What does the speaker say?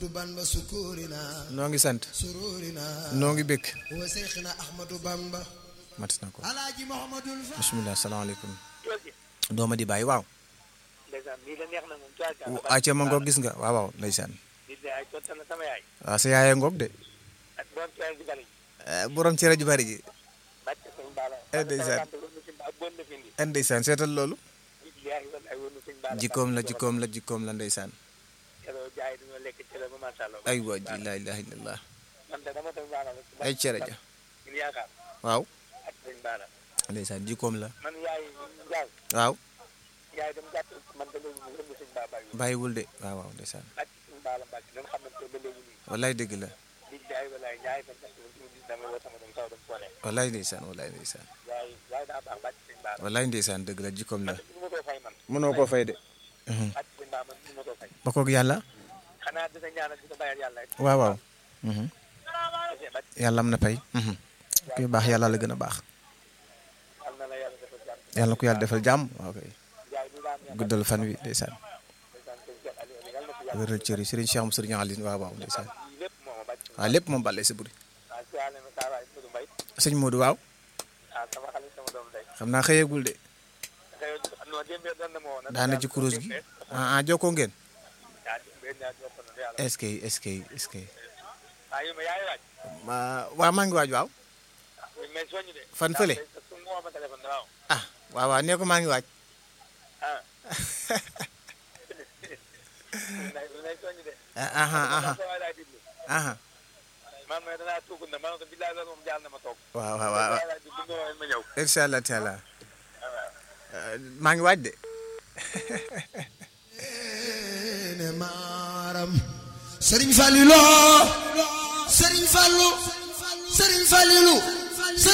ahmadu bamba sukurina noo ngi sant sururina noo ngi békk wa seyxina ahmadu bamba mat na ko alaaji muhammadul fa bisimilah salaamaaleykum loolu dooma di bàyyi waaw ndeysaan lii la neex na moom tuwaat acca ma ngoog gis nga waaw waaw ndeysaan di de ay tontal na sama yaay waaw sa yaayee ngoog de ak borom tuwaay ji bari Eh, borom cere ju bari ji bàcc sëñ baala Eh, ndeysaan. ak bon na fi indi en ndeysaan seetal loolu billaahi wal ay wonu sëñ baala jikkoom la jikkoom la jikkoom la ndeysaan keroo jaay dañoo lekk cere ba masha Allah ay waa ji laa ilaha illallah man de dama toog baala rek ay cere ja ñu yaakaar waaw ak sëñ baala ndeysaan jikkoom la man yaay jaay waaw yaay dem jàpp man ba léegi mu wëndu sëñ baa bàyyi bàyyiwul de waaw waaw ndeysaan ak sëñ baala mbàcc dañ xamante ba léegi nii wallaay dëgg la billaahi walaay yaay ba jàpp ñu gis dama woo sama dem kaw dem fone wallaay ndeysaan wallaay ndeysaan yaay yaay daa baax bàcc sëñ baala wallaay ndeysaan dëgg la jikkoom la ñu ma koo fay man mënoo koo fay de bàcc sëñ baa man ñu ma koo fay ba koog yàlla xanaa dina ñaanal di ko bàyyal yàlla rek waaw waaw mhm. kese bàcc yàlla am na pay mhm. kuy baax yàlla la gën a baax am na la yàlla defal jàmm yàlla na ko yàlla defal jàmm waaw kay yaay ñu daan ñaan guddal fan wi ndeysaan ndeysaan sëñ Cheikh Aliou yàlla na fi yàlla wéral cër yi sëriñ Cheikh mu sëriñ Aline waaw waaw ndeysaan lii lépp moo ma bàcc waaw lépp moom bàllee sa buri waaw si yàlla na saa waay Modou Mbaye sëñ Modou waaw ah sama xale sama doom day xam naa xëyeegul de xëy non démbee doon na ma woon daana ci kurus gi ah ah jokkoo ngeen ah démbee ñaar jokk na yàlla est-ce que est-ce que est-ce que ah yow ma yaay waaj ma waaw maa ngi waaj waaw mais soñu de Fan fële? su moo ma téléphone waaw ah waaw waaw nee ko maa ngi waaj ah nay nay soñu de ah ah ah sa waay laay diglu ah man ma danaa tuugul na man ko billaay loolu moom jaal na ma toog waaw waaw waaw waay laay diglu nga woon ma ñëw incha allah taala maa ngi waaj de ne maaram sëriñ Fallilo sëriñ Fallu sëriñ Fallilu